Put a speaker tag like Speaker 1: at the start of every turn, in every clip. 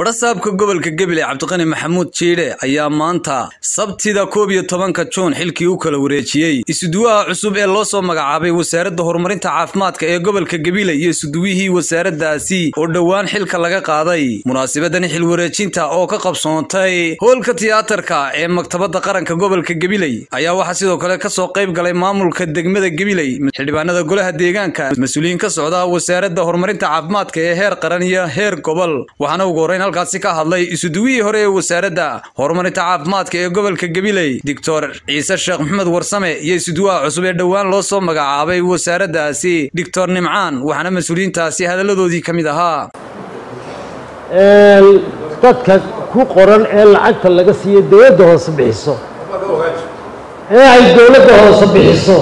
Speaker 1: badhasaabka gobolka gebile cabdiqani maxamuud jiidhe ayaa maanta sabtida koob iyo tobanka juun xilkii u kala wareejiyey isuduwaha cusub ee loo soo magacaabay wasaaradda horumarinta caafimaadka ee gobolka gebile iyo isuduwihii wasaaraddaasi oo dhowaan xilka laga qaaday munaasabadani xil wareejinta oo ka qabsoontay hoolka tiyaatarka ee maktabadda qaranka gobolka gebiley ayaa waxaa sidoo kale kasoo qayb galay maamulka degmada gebiley xildhibaanada golaha deegaanka mas-uuliyiin ka socda wasaaradda horumarinta caafimaadka ee heer qaran iyo heer gobol waxaana ugu horreyn halkaasi ka hadlay isuduwihii hore ee wasaaradda horumarinta caafimaadka ee gobolka gebiley doctor ciise sheekh maxamed warsame iyo isuduwaha cusub ee dhowaan loo soo magacaabay wasaaraddaasi doctor nimcaan waxaana mas-uuliyiintaasi hadalladoodii ka mid ahaa
Speaker 2: dadka ku qoran ee lacagta laga siiyo dowladda hoose bixiso ee ay dowladda hoose bixiso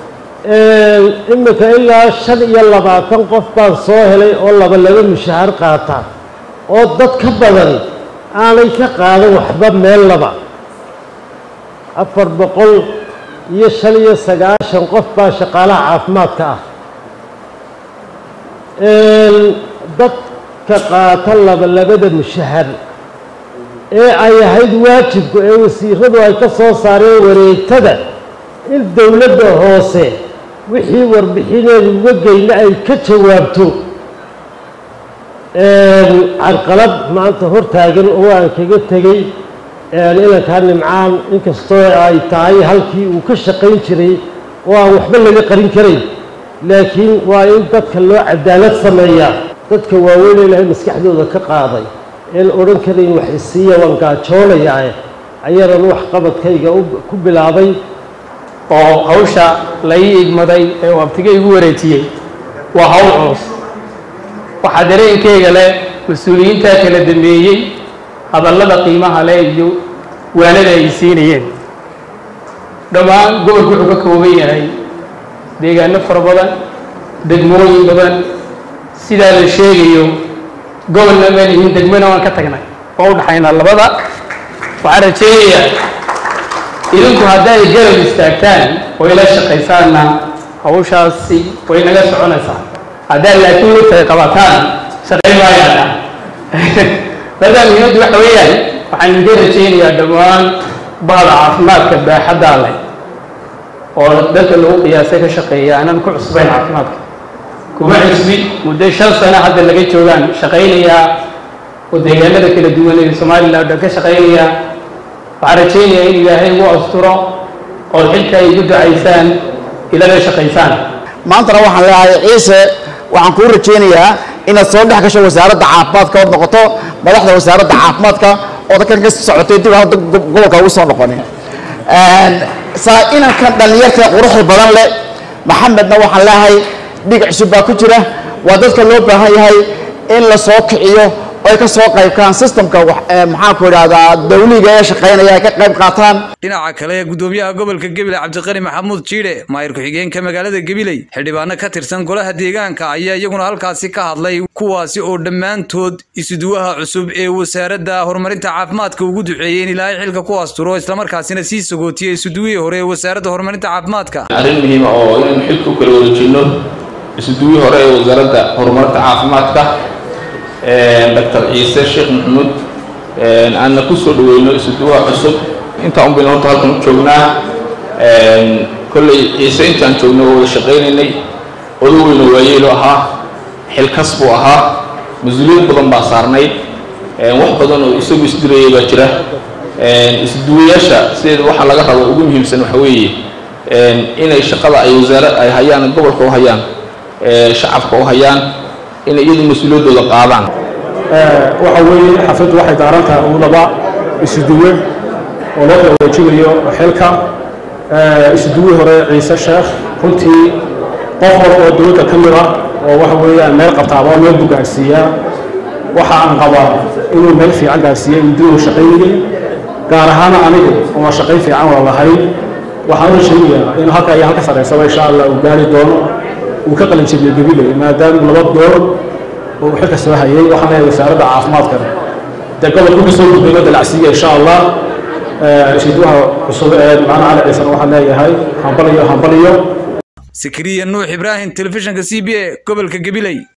Speaker 2: imika ilaa shan iyo labaatan qof baan soo helay oo laba laba mushahar qaata oo dad ka badan aanay ka qaadan waxba meel laba afar boqol iyo shan iyo sagaashan qof baa shaqaalaha caafimaadka ah dadka qaata laba labada mushahar ee ay ahayd waajibku ee wasiiradu ay ka soo saareen wareegtada in dowladda hoose wixii warbixineedu uga geyna ay ka jawaabto carqalad maanta hortaagan oo aan kaga tegey inankaa nimcaan inkastoo ay tahay halkii uu ka shaqayn jiray oo aan waxba laga qarin karayn laakiin waa in dadka loo cadaalad sameeyaa dadka waaweyn ilaahay maskaxdooda ka qaaday een odhan karayn wax isiiya waan gaajoonayaa ayaanan wax qabadkayga ku bilaabay
Speaker 3: oo hawsha la ii igmaday ee uu abtiga igu wareejiyey waa hawl culus waxaa dareenkeyga leh mas-uuliyiintaa kala dambeeyey hadallada qiimaha leh iyo waanada ay siinayeen dhammaan gobolku wuxuu ka kooban yahay deegaano fara badan degmooyin badan sidaa la sheegayo gobolna maan ihin degmona waan ka tagnay oo u dhaxaynaa labada waxaan rajeynayaa idinku hadday garab istaagtaan oo ila shaqaysaanna hawshaasi way naga soconaysaa haddaad laakiin lugtay qabataan shaqayn maayaana markaa muhiimaddu waxa weeyaan waxaan idinka rajaynayaa dhammaan bahda caafimaadka baaxaddaa leh oo dadka lagu qiyaasay ka shaqeeya aanan ku cusbayn caafimaadka kuma cusbi muddo shan sano hadda laga joogaan shaqaynayaa oo deegaanada kala duwan ee somalilan o dhan ka shaqaynayaa waxaan rajaynayaa in ilaahay ugu asturo oo xilka ay igu ducaysaan ilana shaqaysaan
Speaker 4: maantana waxaan leeyahay ciise waxaan kuu rajaynayaa inaad soo dhex gasho wasaaradda caafimaadka ood noqoto madaxda wasaaradda caafimaadka oo dadkan ka socotay dib hadda gobolka ugu soo noqonin saa inankan dhallinyarta quruxda badan leh maxamedna waxaan leeyahay dhig cusub baa ku jira waa dadka loo baahan yahay in la soo kiciyo ay ka soo qaybkaan systemka maxaanku idhahdaa dawliga ee shaqaynaya ay ka qayb qaataan
Speaker 1: dhinaca kale gudoomiyaha gobolka gebile cabdiqani maxamuud jiidhe maayir ku-xigeenka magaalada gebiley xildhibaano ka tirsan golaha deegaanka ayaa iyaguna halkaasi ka hadlay kuwaasi oo dhammaantood isuduwaha cusub ee wasaaradda horumarinta caafimaadka ugu duceeyey in ilaahay xilka ku asturo islamarkaasina sii sagootiyey isuduwihii hore ee wasaaradda horumarinta caafimaadka
Speaker 5: arrin muhiima oo inaynu xilka u kala wareejinno isuduwihii hore ee wasaaradda horumarinta caafimaadka doctor ciise sheekh maxamuud aanna ku soo dhaweyno isuduwaha cusub intaan un baynu horta halkan u joognaa kolley ciise intaan joogno oo wada shaqaynaynay odo weyno waayeelo ahaa xilkas buu ahaa mas-uuliyad badan baa saarnayd wax badan oo isagu isdirayay baa jira isduwayaasha sideeda waxaa laga rabo ugu muhiimsan waxa weeye inay shaqada ay wasaara ay hayaan gobolka u hayaan shacabka u hayaan inay iyadu mas-uuliyaddooda qaadaan
Speaker 6: waxa weeye xafladdu waxay daaran tahay uu laba isuduwe oo loo kala wareejinayo xilka isuduwii hore ciise sheekh runtii qof hore oo dowladda ka mid ah oo waxa weeyaan meel qabtaaba meel buu gaarsiiyaa waxa aan qabaa inuu meel fiican gaarsiiyey mudduu shaqaynayay gaar ahaana anigu oo shaqayn fiican waa lahayn waxaan u sheegayaa in halka iyo halka sarreysaba insha allah uu gaari doono uu ka qalin jebiyey gabiley maadaama laba goor oo uu xilka soo hayay waxaan leeyahay wasaaradda caafimaadka dee gobolku ka soo gudbay dalacsiiya insha allah ishiduwaha cusub ee macna cali ciisan waxaan leeyahay hambaliyo hambaliyo
Speaker 1: sakariya nuux ibraahim telefishinka c b a gobolka gabiley